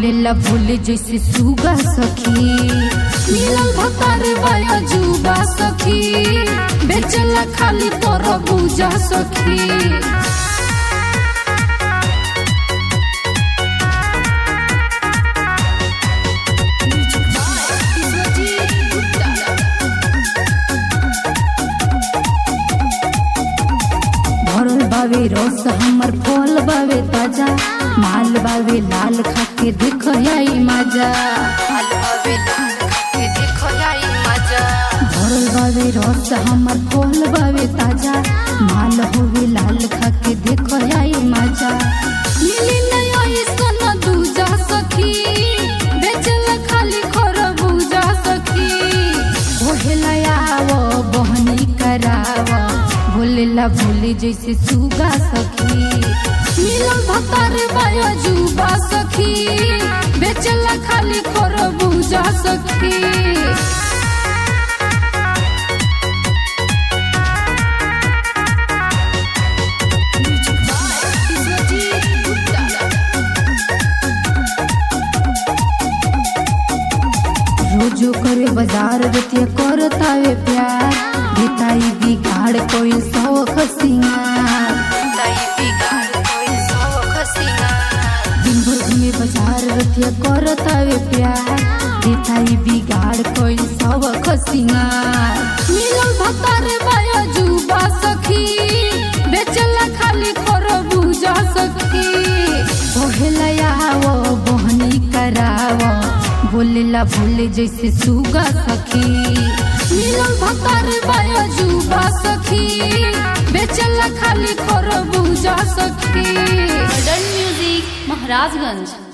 बोलेला बोले जैसे सुगा सखी मिलल भतार बाया जुबा सखी बेचला खाली पर बुझा सखी भरल बावे रस हमर फल बावे ताजा माल बावे लाल खाके देख आई मजा माल बावे लाल खाके देख आई मजा भरल बावे रस हमर फल बावे ताजा माल होवे लाल खाके देख आई मजा मिली नहीं सोना दूजा सखी बेचला खाली खरबूजा सखी ओहेला आवो बहनी करावो बोलेला बोले जैसे सुगा सखी मिलल भतार बाया जुबा सखी बेचला खाली खरबूजा सखी रोजो करे बाजार रतिया करतावे प्यार देताई बिगाड़ कोई सौख सिंगार दिन भर घूमे बाजार रतिया करतावे प्यार देताई बिगाड़ कोई सौख सिंगार मिलल भतार बाया जुबा सखी बेचला खाली खरबूजा सखी बोहेला आवो बहनी करावो बोलेला बोले जैसे सुगा सखी मिलल भतार बाया जुबा सखी बेचला खाली खरबूजा सखी मॉडर्न म्यूजिक महाराजगंज